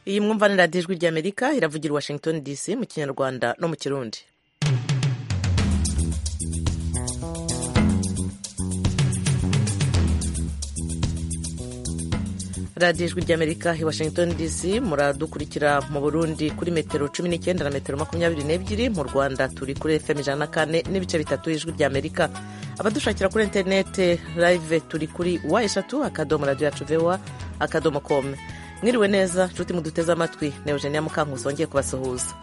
iyi mwumva ni radiyo ijwi ry'amerika iravugira i washington dc mu kinyarwanda no mu kirundi radiyo ijwi ry'amerika i washington dc muradukurikira mu burundi kuri metero cumi n'icyenda na metero makumyabiri n'ebyiri mu rwanda turi kuri fm ijana na kane n'ibice bitatu ijwi ry'amerika abadushakira kuri interinete live turi kuri wa eshatu akadomo radiyo yacu vewa akadomo kome mwiriwe neza nshuti muduteze amatwi na eugenia mukankusi wongeye kubasuhuza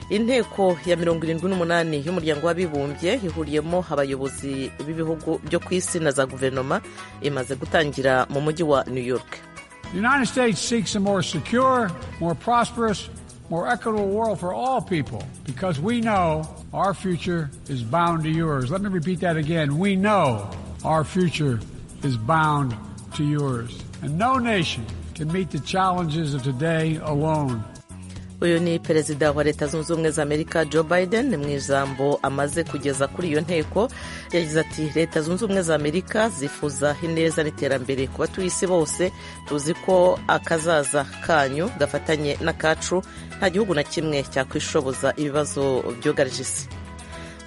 inteko ya mirongo irindwi n'umunani y'umuryango w'abibumbye ihuriyemo abayobozi b'ibihugu byo ku isi na za guverinoma imaze gutangira mu mujyi wa new york The United States seeks a more secure, more prosperous, more equitable world for all people because we know our future is bound to yours. Let me repeat that again. We know our future is bound to yours. And no nation can meet the challenges of today alone. uyu ni perezida wa leta zunze ubumwe za amerika joe biden mu ijambo amaze kugeza kuri iyo nteko yagize ati leta zunze ubumwe za amerika zifuza ineza n'iterambere ku batuye isi bose tuzi ko akazaza kanyu gafatanye n'akacu nta gihugu na kimwe cyakwishoboza ibibazo byugarije isi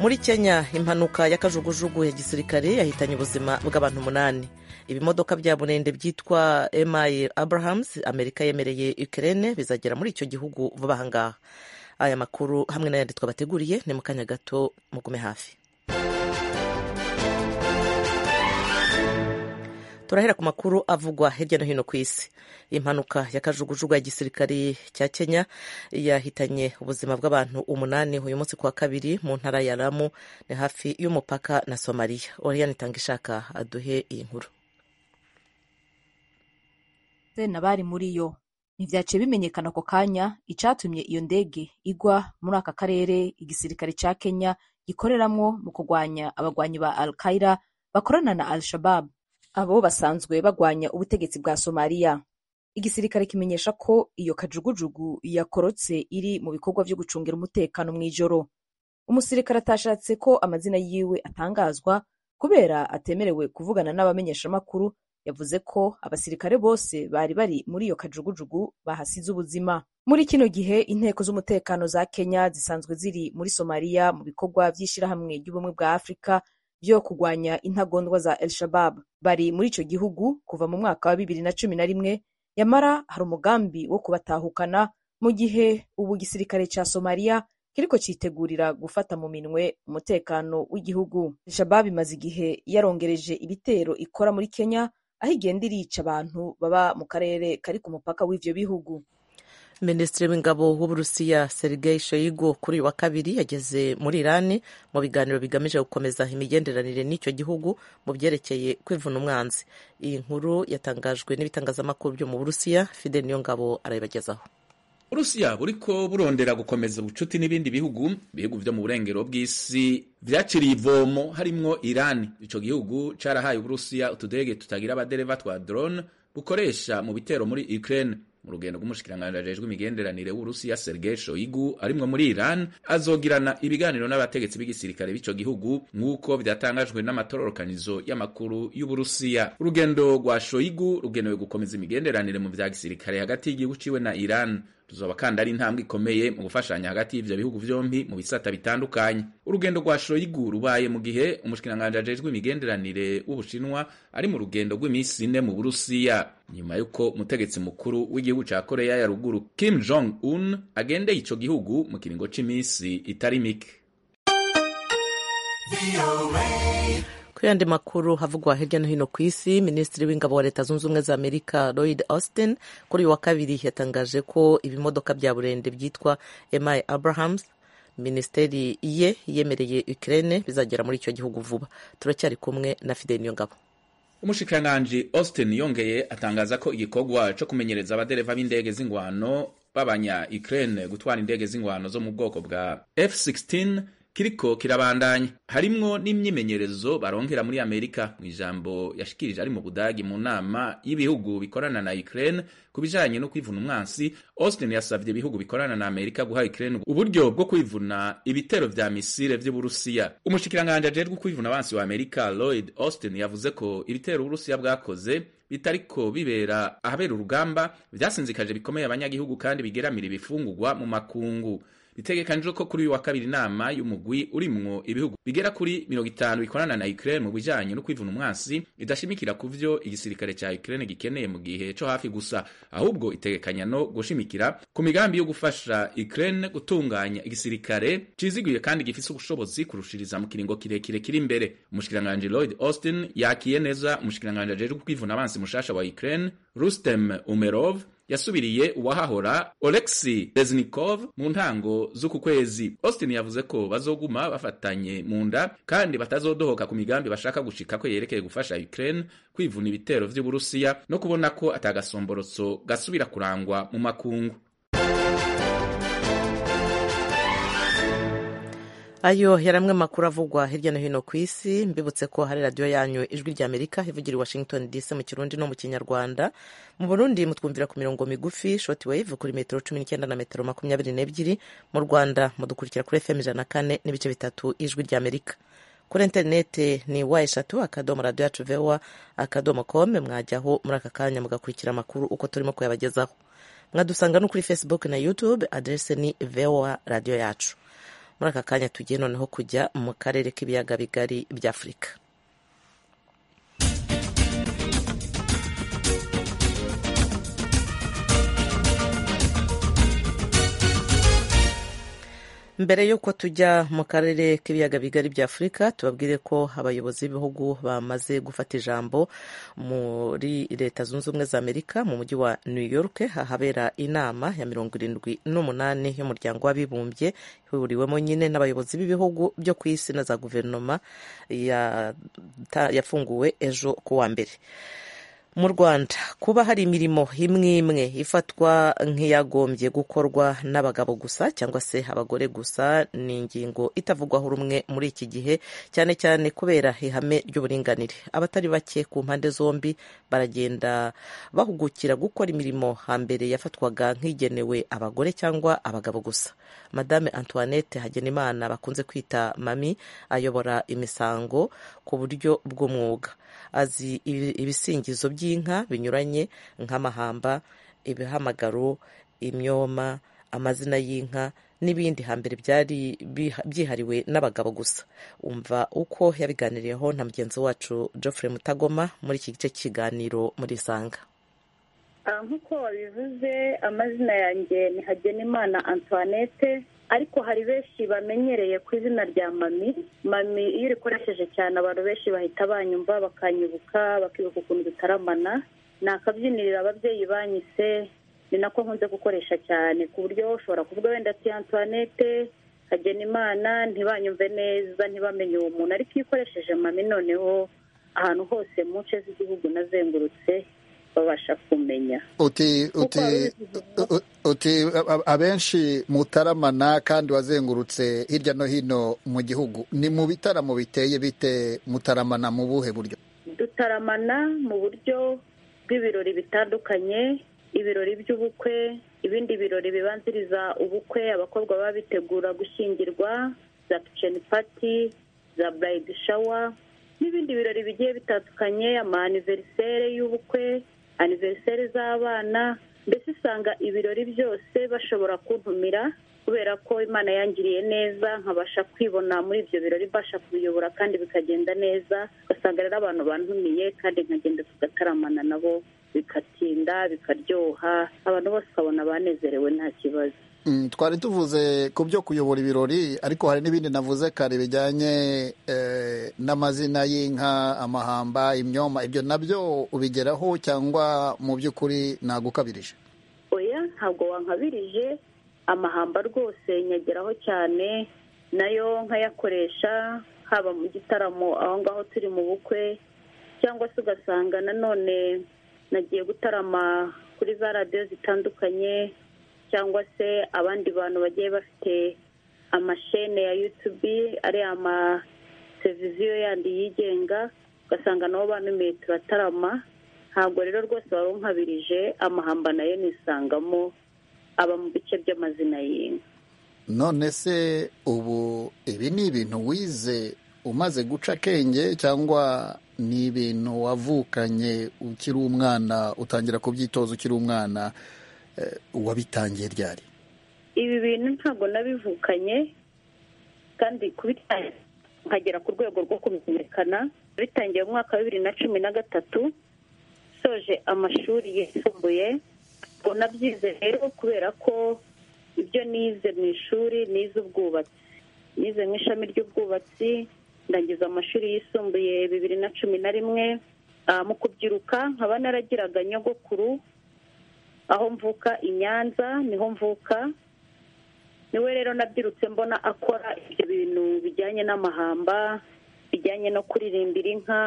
muri kenya impanuka y'akajugujugu ya gisirikare yahitanye ubuzima bw'abantu umunani ibimodoka bya burende byitwa mi abrahams amerika yemereye ukirene bizagera muri icyo gihugu vuba aha ngaha aya makuru hamwe n'ayandi twabateguriye ni mu kanya gato mugume hafi turahera ku makuru avugwa hirya no hino ku isi impanuka y'akajugujugu ya gisirikari cya kenya yahitanye ubuzima bw'abantu umunani uyu munsi ku wa kabiri mu ntara ya ramu ni hafi y'umupaka na somaliya oriyani itanga ishaka aduhe iyi nkuru n'abari muri yo ntibyaciye bimenyekana ako kanya icyatumye iyo ndege igwa muri aka karere igisirikare cya kenya gikoreramwo mu kurwanya abagwanyi ba al qaida bakorana na al shabab abo basanzwe bagwanya ubutegetsi bwa somaliya igisirikare kimenyesha ko iyo kajugujugu yakorotse iri mu bikorwa byo gucungira umutekano mu ijoro umusirikare atashatse ko amazina yiwe atangazwa kubera atemerewe kuvugana n'abamenyeshamakuru yavuze ko abasirikare bose bari bari muri iyo kajugujugu bahasize ubuzima muri kino gihe inteko z'umutekano za kenya zisanzwe ziri muri somaliya mu bikorwa by'ishyirahamwe ry'ubumwe bwa afurika byo kurwanya intagondwa za el shabab bari muri icyo gihugu kuva mu mwaka wa bibiri na cumi na rimwe nyamara hari umugambi wo kubatahukana mu gihe ubu gisirikare cya somaliya kiriko citegurira gufata mu minwe umutekano w'igihugu shabab imaze igihe yarongereje ibitero ikora muri kenya aho igenda irica abantu baba mu karere kari ku mupaka w'ivyo bihugu minisitiri w'ingabo w'uburusiya sergei shoigu kuri uyu wa kabiri yageze muri irani mu biganiro bigamije gukomeza imigenderanire n'icyo gihugu mu byerekeye kwivuna umwanzi iyi nkuru yatangajwe n'ibitangazamakuru byo mu burusiya fide niyo ngabo arayibagezaho uburusiya buriko burondera gukomeza ubucuti n'ibindi bihugu ibihugu vyo mu burengero bw'isi vyaciriye ivomo harimwo irani ico gihugu carahaye uburusiya utudege tutagira abadereva twa drone bukoresha mu bitero muri ukraine mu rugendo rw'umushikiranganji ajejwe imigenderanire w'uburusiya sergei shoigu arimwo muri iran azogirana ibiganiro n'abategetsi b'igisirikare b'ico gihugu nk'uko vyatangajwe n'amatororokanizo y'amakuru y'uburusiya urugendo rwa shoigu rugenewe gukomeza imigenderanire mu vya gisirikare hagati y'igihugu ciwe na iran tuzoba kandi ari intambwe ikomeye mu gufashanya hagati y'ivyo bihugu vyompi mu bisata bitandukanye urugendo rwa shoyigu rubaye mu gihe umushikiranganji ajejwe imigenderanire w'ubushinwa ari mu rugendo rw'iminsi ine mu burusiya nyuma y'uko umutegetsi mukuru w'igihugu ca koreya ya ruguru kim jong un agendeye ico gihugu mu kiringo c'iminsi itari mike Kuri yandi makuru havugwa hirya no hino ku isi minisitiri w'ingabo wa leta zunze ubumwe za amerika lloyd austin kuri uyu wa kabiri yatangaje ko ibimodoka bya burende byitwa mi abrahams minisiteri ye yemereye ukraine bizagera muri icyo gihugu vuba turacyari kumwe na fide niyo ngabo umushikiranganji austin yongeye atangaza ko igikorwa co kumenyereza abadereva b'indege z'ingwano b'abanya ukraine gutwara indege z'ingwano zo mu bwoko bwa f16 kiriko kirabandanya harimwo n'imyimenyerezo baronkera muri amerika mu ijambo yashikirije ari mu budagi mu nama y'ibihugu bikorana na ukraine ku bijanye no kwivuna umwansi austin yasavye ibihugu bikorana na amerika guha ukraine uburyo bwo kwivuna ibitero vya misile vy'uburusiya umushikiranganji ajejwe kwivuna abansi wa amerika lloyd austin yavuze ko ibitero uburusiya bwakoze bitariko bibera ahabera urugamba vyasinzikaje bikomeye abanyagihugu kandi bigeramira ibifungurwa mu makungu bitegekanijwe ko kuri uyu wa kabiri inama y'umugwi urimwo ibihugu bigera kuri mirongo itanu bikorana na ukraine mu bijanye no kwivuna umwansi idashimikira ku vyo igisirikare ca ukraine gikeneye mu gihe co hafi gusa ahubwo itegekanya no gushimikira ku migambi yo gufasha ukraine gutunganya igisirikare ciziguye kandi gifise ubushobozi kurushiriza mu kiringo kirekire kiri imbere umushikiranganji lloyd austin yakiye neza umushikiranganji ajejwe kwivuna abansi mushasha wa ukraine rustem umerov yasubiriye uwahahora Oleksi Reznikov mu ntango z'uku kwezi. Austin yavuze ko bazoguma bafatanye mu nda kandi batazodohoka ku migambi bashaka gushika ko yerekeye gufasha Ukraine kwivuna ibitero vy'Uburusiya no kubona ko atagasomborotso gasubira kurangwa mu makungu. ayo yari amwe makuru avugwa hirya no hino ku isi mbibutse ko hari radiyo yanyu ijwi rya amerika ivugira i washington dc mu kirundi no mu kinyarwanda mu burundi mutwumvira ku mirongo migufi shoti wave kuri metero cumi n'icyenda na metero makumyabiri n'ebyiri mu rwanda mudukurikira kuri fm ijana na kane n'ibice bitatu ijwi rya amerika kuri interinete ni wa eshatu akadomo radiyo yacu vewa akadomo kome mwajyaho muri aka kanya mugakurikira amakuru uko turimo kuyabagezaho mwadusanga no kuri facebook na youtube aderese ni vewa radiyo yacu muri aka kanya tugiye noneho kujya mu karere k'ibiyaga bigari by'afurika mbere y'uko tujya mu karere k'ibiyaga bigari bya afurika tubabwire ko abayobozi b'ibihugu bamaze gufata ijambo muri leta zunze ubumwe za amerika mu mujyi wa new york ahabera inama ya mirongo irindwi n'umunani y'umuryango w'abibumbye ihuriwemo nyine n'abayobozi b'ibihugu byo ku isi na za guverinoma yafunguwe ejo ku wa mbere mu rwanda kuba hari imirimo imwe imwe ifatwa nk'iyagombye gukorwa n'abagabo gusa cyangwa se abagore gusa ni ingingo itavugwaho rumwe muri iki gihe cyane cyane kubera ihame ry'uburinganire abatari bake ku mpande zombi baragenda bahugukira gukora imirimo hambere yafatwaga nk'igenewe abagore cyangwa abagabo gusa madame antoinette hagenimana bakunze kwita mami ayobora imisango ku buryo bw'umwuga azi ibisingizo by'inka binyuranye nk'amahamba ibihamagaro imyoma amazina y'inka n'ibindi hambere byari byihariwe n'abagabo gusa umva uko yabiganiriyeho na mugenzi wacu Geoffrey mutagoma muri iki gice cy'ikiganiro muri isanga nk'uko wabivuze amazina yanjye ni hagenimana antoinette ariko hari benshi bamenyereye ku izina rya mami mami iyo urikoresheje cyane abantu benshi bahita banyumva bakanyibuka bakibuka ukuntu dutaramana ni akabyinirira ababyeyi banyise ni nako nkunze gukoresha cyane ku buryo ushobora kuvuga wenda ati antoinette hagenimana ntibanyumve neza ntibamenye uwo muntu ariko iyo ukoresheje mami noneho ahantu hose mu nce z'igihugu nazengurutse babasha kumenya uti uti uti abenshi mutaramana kandi wazengurutse hirya no hino mu gihugu ni mu bitaramo biteye bite mutaramana mu buhe buryo dutaramana mu buryo bw'ibirori bitandukanye ibirori by'ubukwe ibindi birori bibanziriza ubukwe abakobwa baba bitegura gushyingirwa za kiceni pati za burayidi shawa n'ibindi birori bigiye bitandukanye ama aniverisere y'ubukwe aniveriseri z'abana mbese usanga ibirori byose bashobora kuntumira kubera ko imana yangiriye neza nkabasha kwibona muri ibyo birori mbasha kubiyobora kandi bikagenda neza ugasanga rero abantu bantumiye kandi nkagenda tugataramana nabo bikatinda bikaryoha abantu bose ukabona banezerewe nta kibazo twari tuvuze ku byo kuyobora ibirori ariko hari n'ibindi navuze kare bijyanye n'amazina y'inka amahamba imyoma ibyo nabyo ubigeraho cyangwa mu by'ukuri nagukabirije oya ntabwo wankabirije amahamba rwose nyageraho cyane nayo nkayakoresha haba mu gitaramo aho ngaho turi mu bukwe cyangwa se ugasanga nanone nagiye gutarama kuri za radiyo zitandukanye cyangwa se abandi bantu bagiye bafite amashene ya yutubi ari amaseviziyo yandi yigenga ugasanga nabo banumiye turatarama ntabwo rero rwose barunkabirije amahamba nayo nisangamo aba mu bice by'amazina y'inka none se ubu ibi ni ibintu wize umaze guca akenge cyangwa ni ibintu wavukanye ukiri umwana utangira kubyitoza ukiri umwana wabitangiye ryari ibi bintu ntabwo nabivukanye kandi kubitangira nkagera ku rwego rwo kumenyekana bitangiye mu mwaka wa bibiri na cumi na gatatu soje amashuri yisumbuye ngo nabyize rero kubera ko ibyo nize mu ishuri nize ubwubatsi nize mu ishami ry'ubwubatsi ndangiza amashuri yisumbuye bibiri na cumi na rimwe mu kubyiruka nkaba naragiraga nyogokuru aho mvuka i nyanza niho mvuka niwe rero nabyirutse mbona akora ibyo bintu bijyanye n'amahamba bijyanye no kuririmbira inka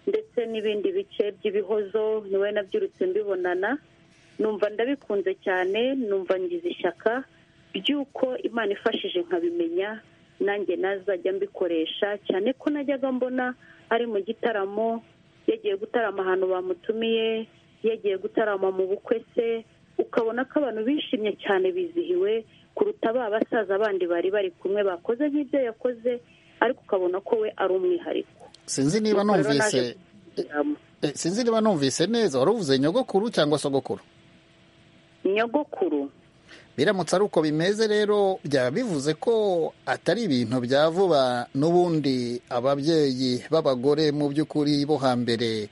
ndetse n'ibindi bice by'ibihozo niwe nabyirutse mbibonana numva ndabikunze cyane numva ngize ishyaka ry'uko imana ifashije nkabimenya nanjye nazajya mbikoresha cyane ko najyaga mbona ari mu gitaramo yagiye gutarama ahantu bamutumiye yagiye gutarama mu bukwe se ukabona ko abantu bishimye cyane bizihiwe kuruta ba basaza bandi bari bari kumwe bakoze nk'ibyo yakoze ariko ukabona ko we ari umwihariko sinzi niba numvise sinzi niba numvise neza wari uvuze nyogokuru cyangwa sogokuru nyogokuru biramutse ari uko bimeze rero byaba bivuze ko atari ibintu bya vuba n'ubundi ababyeyi b'abagore mu by'ukuri bo hambere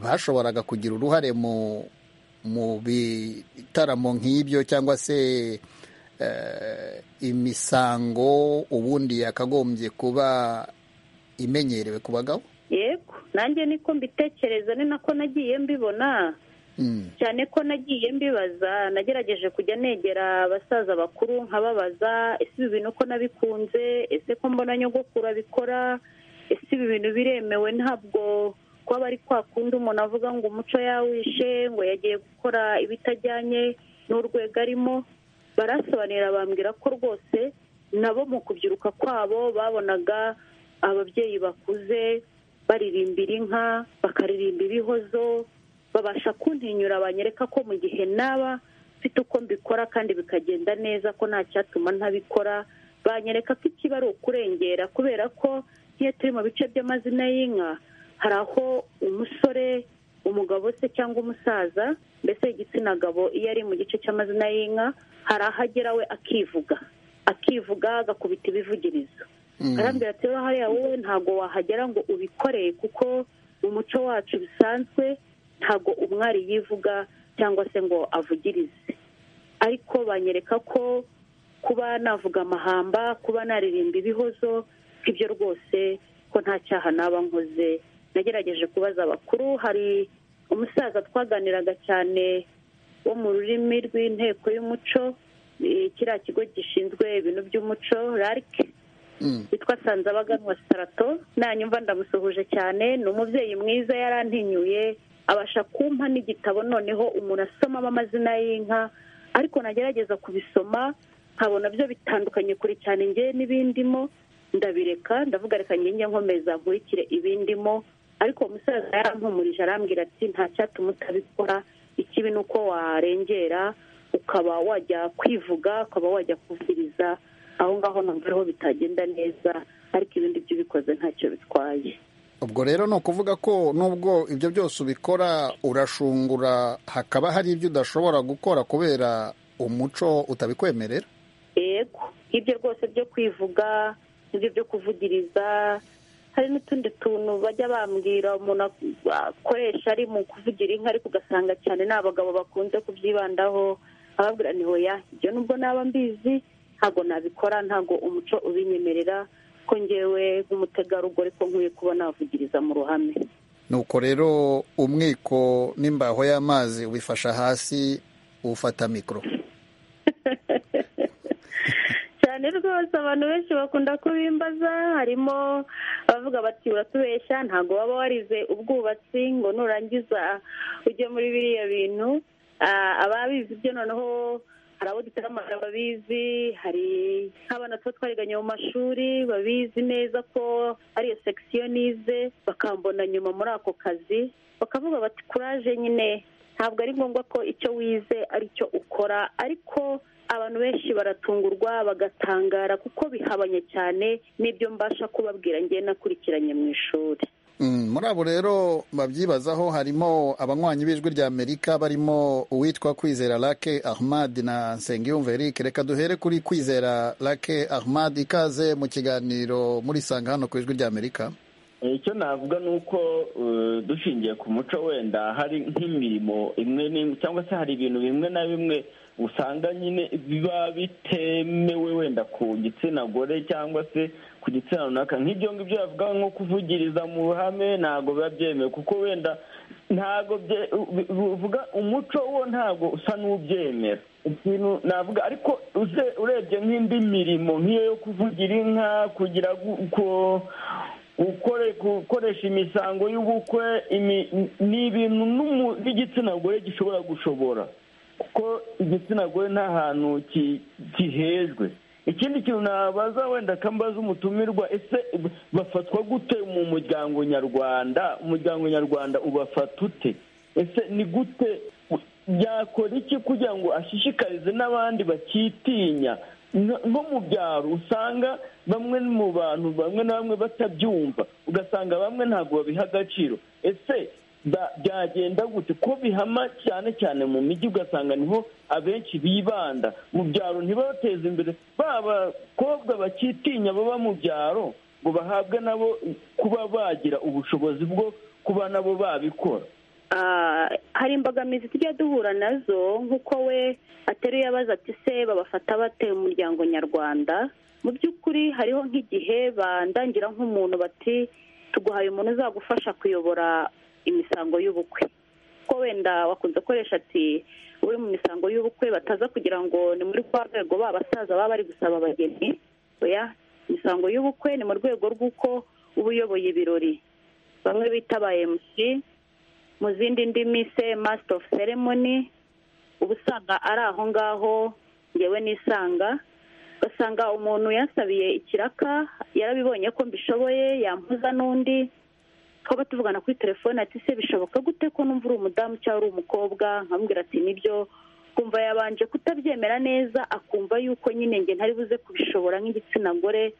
bashoboraga kugira uruhare mu bitaramo nk'ibyo cyangwa se imisango ubundi yakagombye kuba imenyerewe ku bagabo yego nanjye niko mbitekereza ni nako nagiye mbibona cyane ko nagiye mbibaza nagerageje kujya negera abasaza bakuru nkababaza ese ibi bintu ko nabikunze ese ko mbona nyogokuru abikora ese ibi bintu biremewe ntabwo kuba bari kwakunda umuntu avuga ngo umuco yawishe ngo yagiye gukora ibitajyanye n'urwego arimo barasobanurira bambwira ko rwose nabo mu kubyiruka kwabo babonaga ababyeyi bakuze baririmbira inka bakaririmba ibihozo babasha kuntinyura banyereka ko mu gihe naba mfite uko mbikora kandi bikagenda neza ko nta cyatuma ntabikora banyereka ko ikiba ari ukurengera kubera ko iyo turi mu bice by'amazina y'inka hari aho umusore umugabo se cyangwa umusaza mbese igitsina gabo iyo ari mu gice cy'amazina y'inka hari aho agera we akivuga akivuga agakubita ibivugirizo arambwira ati hariya wowe ntabwo wahagera ngo ubikoreye kuko mu muco wacu bisanzwe ntabwo umwari yivuga cyangwa se ngo avugirize ariko banyereka ko kuba navuga amahamba kuba naririmba ibihozo ibyo rwose ko nta cyaha naba nkoze nagerageje kubaza abakuru hari umusaza twaganiraga cyane wo mu rurimi rw'inteko y'umuco kiriya kigo gishinzwe ibintu by'umuco rarike witwa sanzabaganwa sarato nanyumva ndamusuhuje cyane ni umubyeyi mwiza yarantinyuye abasha kumpa n'igitabo noneho umuntu asomamo amazina y'inka ariko nagerageza kubisoma nkabona byo bitandukanye kure cyane ngewe n'ibindimo ndabireka ndavuga reka njye nkomeza nkurikire ibindimo ariko umusaza yarampumurije arambwira ati nta cyatuma utabikora ikibi ni uko warengera ukaba wajya kwivuga ukaba wajya kuvugiriza aho ngaho ntabwo bitagenda neza ariko ibindi byo ubikoze ntacyo bitwaye ubwo rero ni ukuvuga ko nubwo ibyo byose ubikora urashungura hakaba hari ibyo udashobora gukora kubera umuco utabikwemerera yego ibyo rwose byo kwivuga ibyo byo kuvugiriza hari n'utundi tuntu bajya bambwira umuntu akoresha ari mu kuvugira inka ariko ugasanga cyane ni abagabo bakunze kubyibandaho ababwira ni hoya ibyo nubwo naba mbizi ntabwo nabikora ntabwo umuco ubinyemerera ko ngewe nk'umutegarugori ko nkwiye kuba navugiriza mu ruhame nuko rero umwiko n'imbaho y'amazi ubifasha hasi ufata mikoro cyane rwose abantu benshi bakunda kubimbaza harimo abavuga bati uratubeshya ntabwo waba warize ubwubatsi ngo nurangiza ujye muri biriya bintu ababizi ibyo noneho hari abo dutaramara babizi hari nk'abana tuba twariganye mu mashuri babizi neza ko ariyo sekisiyo nize bakambona nyuma muri ako kazi bakavuga bati kuraje nyine ntabwo ari ngombwa ko icyo wize ari cyo ukora ariko abantu benshi baratungurwa bagatangara kuko bihabanye cyane n'ibyo mbasha kubabwira ngiye nakurikiranye mu ishuri muri abo rero babyibazaho harimo abanywanyi b'ijwi rya amerika barimo uwitwa kwizera lake ahmad na nsengiyumva eric reka duhere kuri kwizera lake ahmad ikaze mu kiganiro muri sanga hano ku ijwi rya amerika icyo navuga ni uko dushingiye ku muco wenda hari nk'imirimo imwe n'imwe cyangwa se hari ibintu bimwe na bimwe usanga nyine biba bitemewe wenda ku gitsina gore cyangwa se ku gitsina runaka nk'ibyo ngibyo bavuga nko kuvugiriza mu ruhame ntabwo biba byemewe kuko wenda ntabwo bivuga umuco wo ntabwo usa n'ubyemera ikintu navuga ariko urebye nk'indi mirimo nk'iyo yo kuvugira inka kugira gukoresha imisango y'ubukwe ni ibintu n'igitsina gore gishobora gushobora kuko igitsina gore nta hantu gihejwe ikindi kintu nabaza wenda kambaza umutumirwa ese bafatwa gute mu muryango nyarwanda umuryango nyarwanda ubafata ute ese ni gute yakora iki kugira ngo ashishikarize n'abandi bakitinya nko mu byaro usanga bamwe mu bantu bamwe na bamwe batabyumva ugasanga bamwe ntabwo babiha agaciro ese byagenda gute ko bihama cyane cyane mu mijyi ugasanga niho abenshi bibanda mu byaro ntibateze imbere bakobwa bakitinya baba mu byaro ngo bahabwe nabo kuba bagira ubushobozi bwo kuba nabo babikora hari imbogamizi tujya duhura nazo nk'uko we ateruye abaza ati se babafata bate umuryango nyarwanda mu by'ukuri hariho nk'igihe bandangira nk'umuntu bati tuguhaye umuntu uzagufasha kuyobora imisango y'ubukwe ko wenda wakunze gukoresha ati uri mu misango y'ubukwe bataza kugira ngo ni muri kwa rwego ba basaza baba bari gusaba abageni oya imisango y'ubukwe ni mu rwego rw'uko uba uyoboye ibirori bamwe bita ba emusi mu zindi ndimi se masita ofu seremoni uba usanga ari aho ngaho ngewe nisanga ugasanga umuntu yasabiye ikiraka yarabibonye ko mbishoboye yampuza n'undi twaba tuvugana kuri telefone ati se bishoboka gute ko numva uri umudamu cyangwa uri umukobwa nkambwira ati nibyo kumva yabanje kutabyemera neza akumva yuko nyine nge ntari buze kubishobora nk'igitsina gore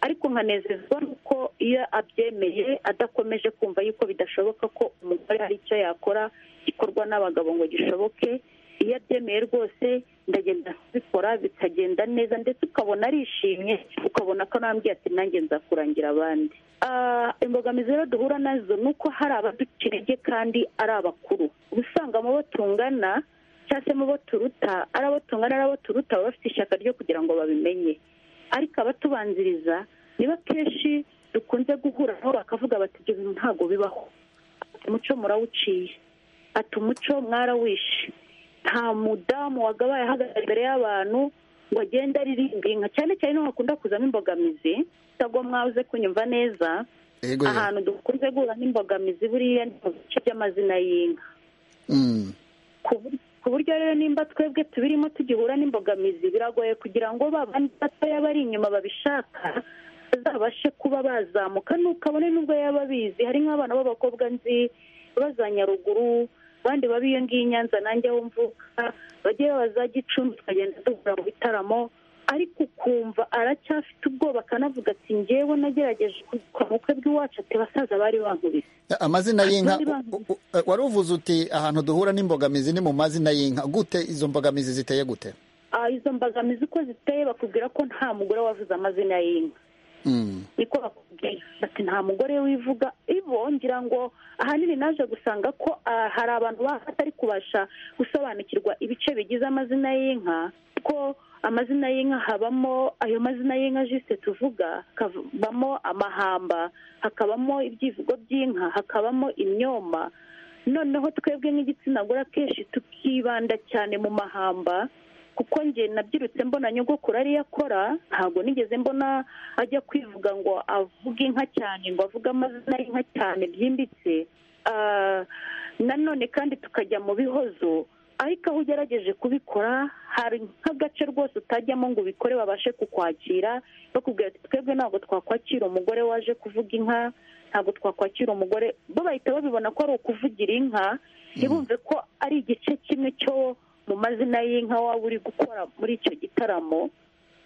ariko nkanezezwa nuko iyo abyemeye adakomeje kumva yuko bidashoboka ko umugore hari icyo yakora gikorwa n'abagabo ngo gishoboke iyo abyemeye rwose ndagenda kubikora bikagenda neza ndetse ukabona arishimye ukabona ko nambwiye ati nanjye nzakurangira abandi imbogamizi rero duhura nazo ni uko hari abaduca intege kandi ari abakuru uba usanga mu bo tungana cyangwa se mu bo turuta ari abo tungana ari abo turuta baba bafite ishyaka ryo kugira ngo babimenye ariko abatubanziriza niba kenshi dukunze guhura nabo bakavuga bati ibyo bintu ntabwo bibaho umuco murawuciye ati umuco mwarawishe nta mudamu wagabaye ahagarara imbere y'abantu ngo agende aririmba inka cyane cyane niho hakunda kuzamo imbogamizi ntabwo mwabuze kunyumva neza ahantu dukunze guhura n'imbogamizi buriya ni mu bice by'amazina y'inka ku buryo rero nimba twebwe tubirimo tugihura n'imbogamizi biragoye kugira ngo babandi batoya bari inyuma babishaka bazabashe kuba bazamuka ntukabone n'ubwo yaba abizi hari nk'abana b'abakobwa nzi baza nyaruguru abandi baba iyo ngiyo i nyanza nanjye aho mvuka bajye babaza gicumbi tukagenda duhura mu bitaramo ariko ukumva aracyafite ubwoba akanavuga ati ngewe nagerageje kwa bukwe bw'iwacu ati basaza bari bankubise amazina y'inka wari uvuze uti ahantu duhura n'imbogamizi ni mu mazina y'inka gute izo mbogamizi ziteye gute izo mbogamizi uko ziteye bakubwira ko nta mugore wavuze amazina y'inka niko bakubwira bati nta mugore wivuga ngira ngo ahanini naje gusanga ko hari abantu batari kubasha gusobanukirwa ibice bigize amazina y'inka kuko amazina y'inka habamo ayo mazina y'inka jisite tuvuga hakabamo amahamba hakabamo ibyivugo by'inka hakabamo imyoma noneho twebwe nk'igitsina gore akenshi tukibanda cyane mu mahamba kuko njye nabyirutse mbona nyogokuru ariyo akora ntabwo nigeze mbona ajya kwivuga ngo avuge inka cyane ngo avuge amazina y'inka cyane byimbitse nanone kandi tukajya mu bihozo ariko aho ugerageje kubikora hari nk'agace rwose utajyamo ngo ubikore babashe kukwakira bakubwira ati twebwe ntabwo twakwakira umugore waje kuvuga inka ntabwo twakwakira umugore bo bahita babibona ko ari ukuvugira inka ntibumve ko ari igice kimwe cyo mu mazina y'inka waba uri gukora muri icyo gitaramo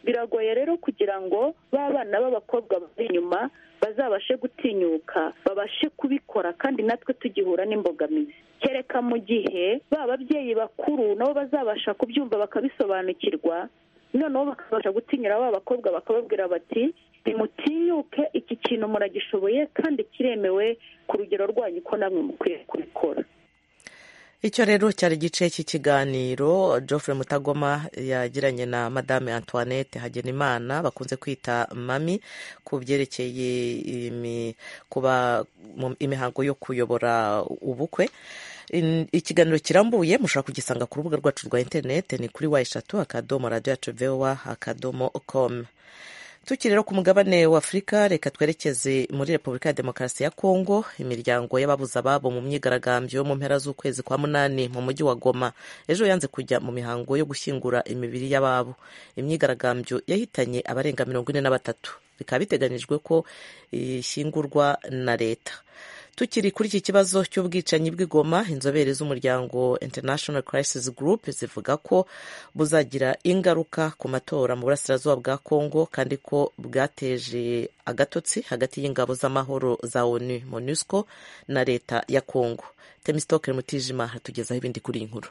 biragoye rero kugira ngo ba bana b'abakobwa bari inyuma bazabashe gutinyuka babashe kubikora kandi natwe tugihura n'imbogamizi kereka mu gihe ba babyeyi bakuru nabo bazabasha kubyumva bakabisobanukirwa noneho bakabasha gutinyura ba bakobwa bakababwira bati nimutinyuke iki kintu muragishoboye kandi kiremewe ku rugero rwanyu ko namwe mukwiye kubikora icyo rero cyari igice cy'ikiganiro Geoffrey mutagoma yagiranye na madame antoinette hagenimana bakunze kwita mami ku byerekeye kuba imihango yo kuyobora ubukwe ikiganiro kirambuye mushobora kugisanga ku rubuga rwacu rwa interinete ni kuri wa eshatu akadomo radiyo yacu vewa akadomo komu tukiri rero ku mugabane w'afurika reka twerekeze muri repubulika ya demokarasi ya kongo imiryango y'ababuze ababo mu myigaragambyo yo mu mpera z'ukwezi kwa munani mu mujyi wa goma ejo yanze kujya mu mihango yo gushyingura imibiri y'ababo imyigaragambyo yahitanye abarenga mirongo ine na batatu bikaba biteganyijwe ko ishyingurwa na leta tukiri kuri iki kibazo cy'ubwicanyi bw'igoma inzobere z'umuryango international crisis group zivuga ko buzagira ingaruka ku matora mu burasirazuba bwa congo kandi ko bwateje agatotsi hagati y'ingabo z'amahoro za onu monusco na leta ya congo temistokere mutijima hatugezaho ibindi kuri iyi nkuru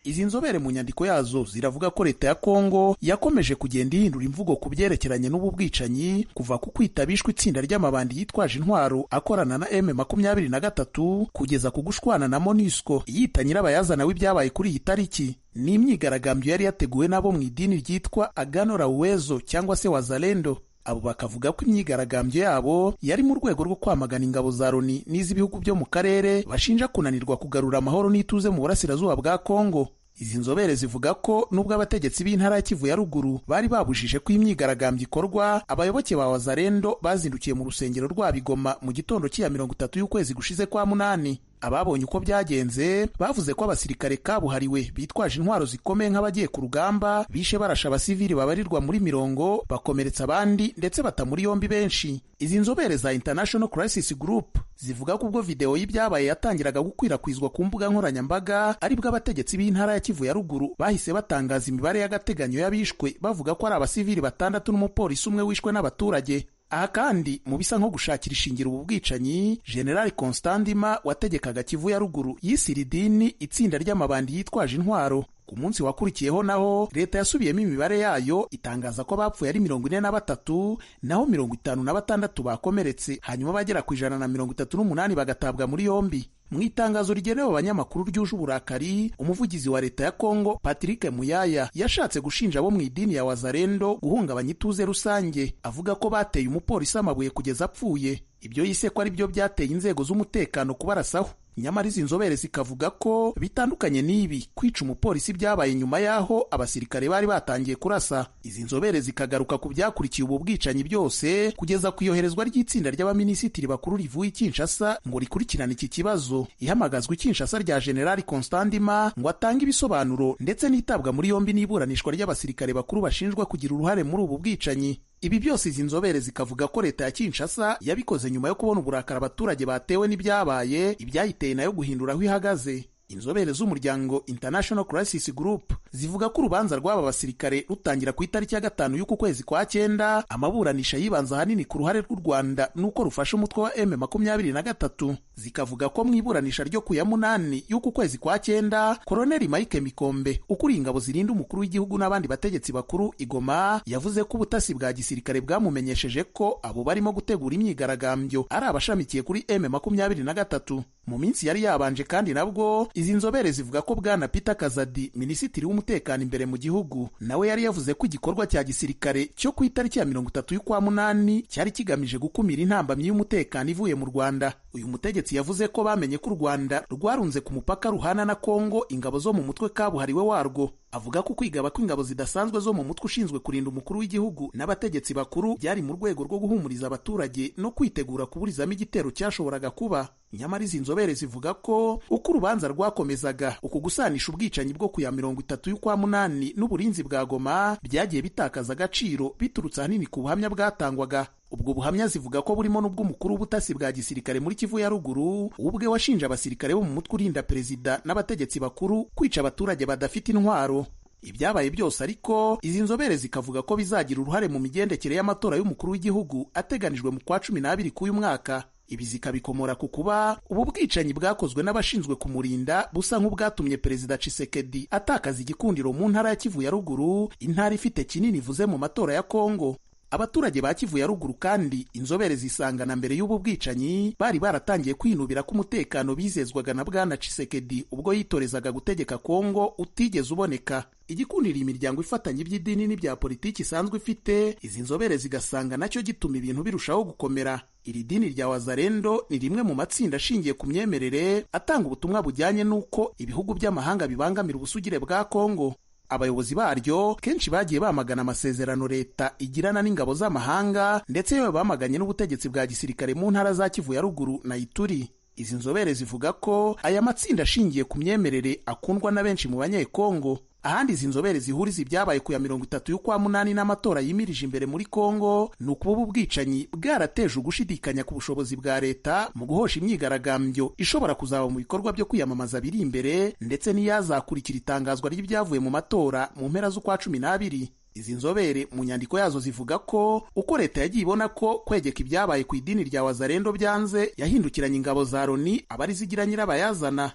izi nzobere mu nyandiko yazo ziravuga ko leta ya kongo yakomeje kugenda ihindura imvugo ku byerekeranye n'ubu bwicanyi kuva ku kwita bishwe itsinda ry'amabandi yitwaje intwaro akorana na m makumyabiri na gatatu kugeza ku gushwana na monisco yita nyirabayazana w'ibyabaye kuri iyi tariki ni imyigaragambyo yari yateguwe n'abo mu idini ryitwa agano rawuwezo cyangwa se wazalendo abo bakavuga ko imyigaragambyo yabo yari mu rwego rwo kwamagana ingabo za loni n'iz'ibihugu byo mu karere bashinja kunanirwa kugarura amahoro n'ituze mu burasirazuba bwa kongo izi nzobere zivuga ko nubwo abategetsi b'intara ya kivu ya ruguru bari babujije ko imyigaragambyo ikorwa abayoboke ba wazarendo bazindukiye mu rusengero rwa bigoma mu gitondo cy'iya mirongo itatu y'ukwezi gushize kwa munani ababonye uko byagenze bavuze ko abasirikare kabuhariwe bitwaje intwaro zikomeye nk'abagiye ku rugamba bishe barasha abasivili babarirwa muri mirongo bakomeretsa abandi ndetse bata muri yombi benshi izi nzobere za international crisis group zivuga ko ubwo videwo y'ibyabaye yatangiraga gukwirakwizwa ku mbuga nkoranyambaga aribwo abategetsi b'intara ya kivu ya ruguru bahise batangaza imibare y'agateganyo y'abishwe bavuga ko ari abasivili batandatu n'umupolisi umwe wishwe n'abaturage aha kandi mu bisa nko gushakira ishingiro ubu bwicanyi generali constantima wategekaga kivu ya ruguru yisira idini itsinda ry'amabandi yitwaje intwaro ku munsi wakurikiyeho naho leta yasubiyemo imibare yayo itangaza ko abapfuye ari mirongo ine na batatu naho mirongo itanu na batandatu bakomeretse hanyuma bagera ku ijana na mirongo itatu n'umunani bagatabwa muri yombi mu itangazo rigenewe abanyamakuru ryuje uburakari umuvugizi wa leta ya kongo patrick muyaya yashatse gushinja abo mu idini ya wazarendo guhungabanya ituze rusange avuga ko bateye umupolisi amabuye kugeza apfuye ibyo yise ko ari byo byateye inzego z'umutekano kubarasaho nyamara izi nzobere zikavuga ko bitandukanye n'ibi kwica umupolisi byabaye nyuma y'aho abasirikare bari batangiye kurasa izi nzobere zikagaruka ku byakurikiye ubu bwicanyi byose kugeza ku iyoherezwa ry'itsinda ry'abaminisitiri bakuru rivuye i Kinshasa ngo rikurikirane iki kibazo ihamagazwa i Kinshasa rya generali Constantima ngo atange ibisobanuro ndetse n'itabwa muri yombi n'iburanishwa ry'abasirikare bakuru bashinjwa kugira uruhare muri ubu bwicanyi ibi byose izi nzobere zikavuga ko leta ya Kinshasa yabikoze nyuma yo kubona uburakari abaturage batewe n'ibyabaye ibyayiteye nayo guhindura aho ihagaze inzobere z'umuryango International Crisis Group zivuga ko urubanza rw'aba basirikare rutangira ku itariki ya gatanu y'uku kwezi kwa cyenda amaburanisha yibanza ahanini ku ruhare rw'u Rwanda n'uko rufasha umutwe wa M makumyabiri na gatatu zikavuga ko mu iburanisha ryo ku ya munani y'uku kwezi kwa cyenda Koloneli Mike Mikombe ukuriye ingabo zirinda umukuru w'igihugu n'abandi bategetsi bakuru Igoma yavuze ko ubutasi bwa gisirikare bwamumenyesheje ko abo barimo gutegura imyigaragambyo ari abashamikiye kuri M makumyabiri na gatatu mu minsi yari yabanje kandi nabwo izi nzobere zivuga ko bwana Peter Kazadi minisitiri w'umutekano imbere mu gihugu nawe yari yavuze ko igikorwa cya gisirikare cyo ku itariki ya mirongo itatu y'ukwa munani cyari kigamije gukumira intambamyi y'umutekano ivuye mu Rwanda uyu mutegetsi yavuze ko bamenye ko u Rwanda rwarunze ku mupaka ruhana na Kongo ingabo zo mu mutwe kabuhariwe warwo avuga ko kwigaba kw'ingabo zidasanzwe zo mu mutwe ushinzwe kurinda umukuru w'igihugu n'abategetsi bakuru byari mu rwego rwo guhumuriza abaturage no kwitegura kuburizamo igitero cyashoboraga kuba nyamara izi nzobere zivuga ko uko urubanza rwakomezaga uku gusanisha ubwicanyi bwo ku ya mirongo itatu y'ukwa munani n'uburinzi bwa goma byagiye bitakaza agaciro biturutse ahanini ku buhamya bwatangwaga ubwo buhamya zivuga ko burimo n'ubw'umukuru w'ubutasi bwa gisirikare muri kivu ya ruguru ubwe washinje abasirikare bo mu mutwe urinda perezida n'abategetsi bakuru kwica abaturage badafite intwaro ibyabaye byose ariko izi nzobere zikavuga ko bizagira uruhare mu migendekere y'amatora y'umukuru w'igihugu ateganijwe mu kwa cumi n'abiri k'uyu mwaka ibi zikabikomora ku kuba ubu bwicanyi bwakozwe n'abashinzwe kumurinda busa nk'ubwatumye perezida Tshisekedi atakaza igikundiro mu ntara ya Kivu ya ruguru intara ifite kinini ivuze mu matora ya Kongo abaturage ba Kivu ya ruguru kandi inzobere zisangana mbere y'ubu bwicanyi bari baratangiye kwinubira ko umutekano bizezwaga na bwana Tshisekedi ubwo yitorezaga gutegeka Kongo utigeze uboneka igikundira imiryango ifatanya iby'idini n'ibya politiki isanzwe ifite izi nzobere zigasanga nacyo gituma ibintu birushaho gukomera iri dini rya wazarendo ni rimwe mu matsinda ashingiye ku myemerere atanga ubutumwa bujyanye n'uko ibihugu by'amahanga bibangamira ubusugire bwa kongo abayobozi baryo kenshi bagiye bamagana amasezerano leta igirana n'ingabo z'amahanga ndetse yewe bamaganye n'ubutegetsi bwa gisirikare mu ntara za kivu ya ruguru na ituri izi nzobere zivuga ko aya matsinda ashingiye ku myemerere akundwa na benshi mu banyekongo ahandi izi nzobere zihuriza ibyabaye ku ya mirongo itatu y'ukwa munani n'amatora yimirije imbere muri kongo ni ukuba ubu bwicanyi bwarateje ugushidikanya ku bushobozi bwa leta mu guhosha imyigaragambyo ishobora kuzaba mu bikorwa byo kwiyamamaza biri imbere ndetse n'iyazakurikira itangazwa ry'ibyavuye mu matora mu mpera z'ukwa cumi n'abiri izi nzobere mu nyandiko yazo zivuga ko uko leta yagiye ibona ko kwegeka ibyabaye ku idini rya wazarendo byanze yahindukiranye ingabo za loni abari zigira nyirabayazana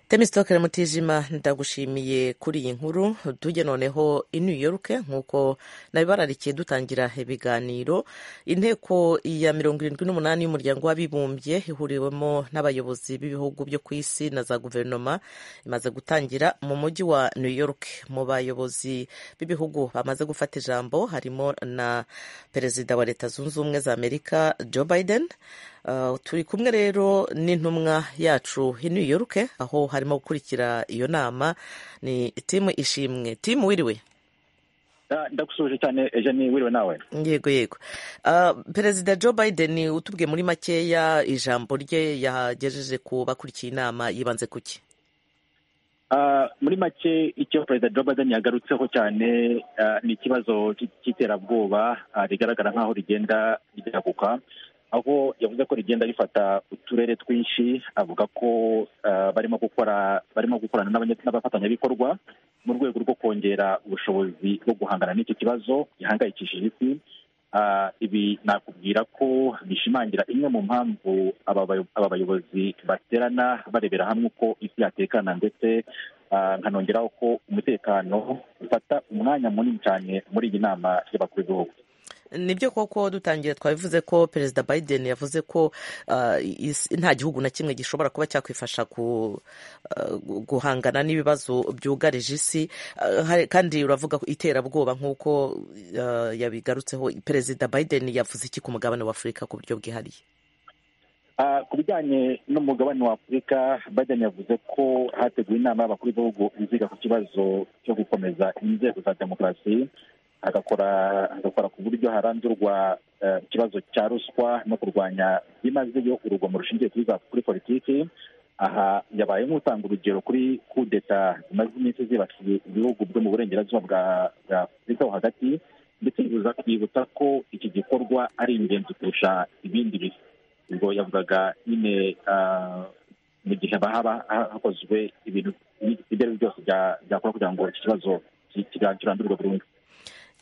temisitokere mutijima ndagushimiye kuri iyi nkuru tujye noneho i new york nk'uko nabibararikiye dutangira ibiganiro inteko ya mirongo irindwi n'umunani y'umuryango w'abibumbye ihuriwemo n'abayobozi b'ibihugu byo ku isi na za guverinoma imaze gutangira mu mujyi wa new york mu bayobozi b'ibihugu bamaze gufata ijambo harimo na perezida wa leta zunze ubumwe za amerika joe biden turi kumwe rero n'intumwa yacu i New York aho harimo gukurikira iyo nama ni timu ishimwe timu wiriwe ndagusuhuje cyane ni wiriwe nawe yego yego perezida joe biden utubwiye muri makeya ijambo rye yagejeje ku bakurikiye inama yibanze ku ki muri make icyo perezida joe biden yagarutseho cyane ni ikibazo cy'iterabwoba rigaragara nk'aho rigenda ryaguka aho yavuze ko rigenda rifata uturere twinshi avuga ko barimo gukora barimo gukorana n'abafatanyabikorwa mu rwego rwo kongera ubushobozi bwo guhangana n'icyo kibazo gihangayikishije isi ibi nakubwira ko bishimangira imwe mu mpamvu aba bayobozi baterana barebera hamwe uko isi yatekana ndetse nkanongeraho ko umutekano ufata umwanya munini cyane muri iyi nama y'abakuru b'ibihugu nibyo koko dutangira twabivuze ko perezida biden yavuze ko nta gihugu na kimwe gishobora kuba cyakwifasha guhangana n'ibibazo byugarije isi kandi uravuga ko iterabwoba nk'uko yabigarutseho perezida biden yavuze iki ku mugabane w'afurika ku buryo bwihariye ku bijyanye n'umugabane wa afurika biden yavuze ko hateguwe inama y'abakuru b'ibihugu iziga ku kibazo cyo gukomeza inzego za demokarasi agakora agakora ku buryo harandurwa ikibazo cya ruswa no kurwanya byimazeyo urugomo rushingiye kuri za kuri politiki aha yabaye nk'utanga urugero kuri kudeta zimaze iminsi zibasiye ibihugu byo mu burengerazuba bwa afurika ho hagati ndetse yibutsa ko iki gikorwa ari ingenzi kurusha ibindi bihe ubwo yavugaga nyine mu gihe haba hakozwe ibintu ibyo ari byo byose byakora kugira ngo iki kibazo kirandurwe burundu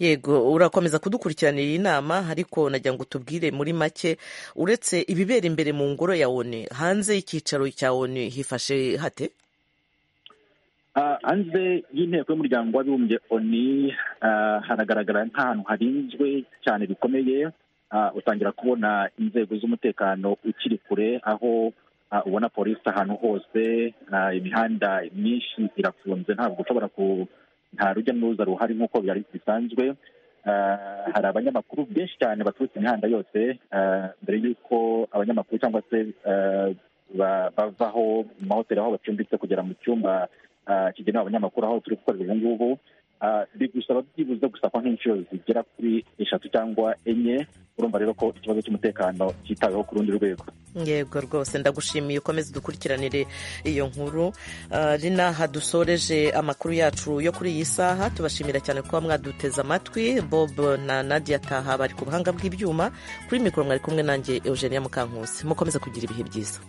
yego urakomeza kudukurikirana iyi nama ariko nagira ngo tubwire muri make uretse ibibera imbere mu ngoro ya oni hanze y'icyicaro cya oni hifashe hate hanze y'inteko y'umuryango w'abibumbye oni haragaragara nk'ahantu harinzwe cyane bikomeye utangira kubona inzego z'umutekano ukiri kure aho ubona polisi ahantu hose imihanda myinshi irafunze ntabwo ushobora ku nta rujya n'uruza ruhari nk'uko byari bisanzwe hari abanyamakuru benshi cyane baturutse imihanda yose mbere y'uko abanyamakuru cyangwa se bavaho mu mahoteli aho bacumbitse kugera mu cyumba kigenewe abanyamakuru aho turi gukorera ubu ngubu bigusaba byibuze gusakwa nk'inshuro zigera kuri eshatu cyangwa enye urumva rero ko ikibazo cy'umutekano cyitaweho ku rundi rwego yego rwose ndagushimiye ukomeze dukurikiranire iyo nkuru rina hadusoreje amakuru yacu yo kuri iyi saha tubashimira cyane kuba mwaduteze amatwi bob na nadia taha bari ku buhanga bw'ibyuma kuri mikoro mwari kumwe nanjye eugenia mukankusi mukomeze kugira ibihe byiza